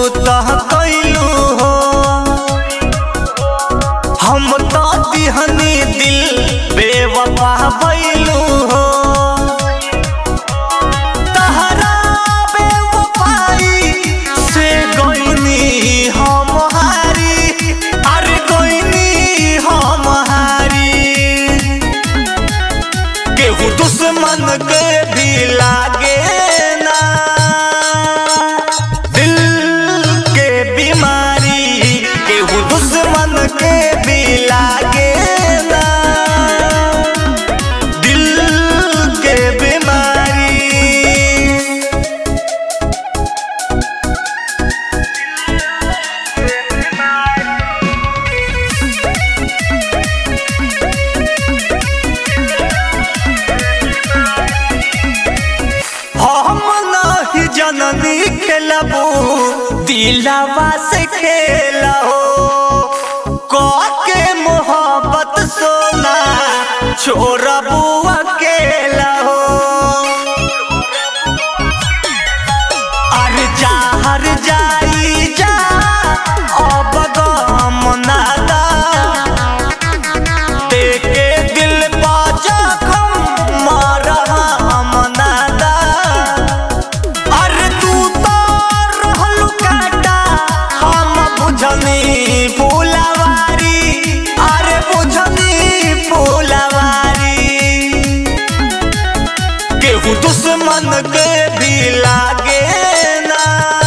तह कैलू हो हम तो दिहनी दिल बेवफा भैलू हो तहरा बेवफाई से गइनी हम हारी अरे गइनी हम हारी केहू दुश्मन के भी लागे ना दिल के बीमारी केहू दुश्मन के भी लागे ना दिल के बीमारी हम नहीं जननी खेलबू दिलावा से खेलहो के मोहब्बत सोना छोड़बू अकेला हो अरे जाहर जाई जा अब गम नादा देखे दिल पा जखम मरहम नादा अरे तू तो रहलू काटा हम बुझनी फूलवारी अरे बुझनी फूलवारी केहू दुश्मन के भी लागे ना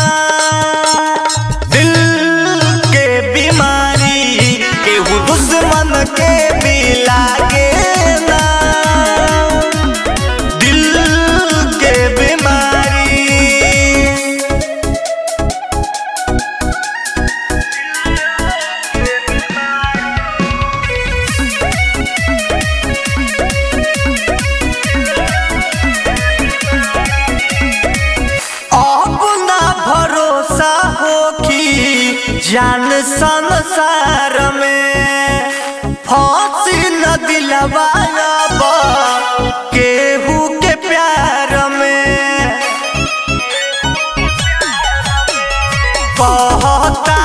दिल के बीमारी केहू दुश्मन के भी लागे ना दिल के बीमारी अब ना भरोसा हो कि जान संसार में फांसी न दिलवाब केहू के प्यार में कहता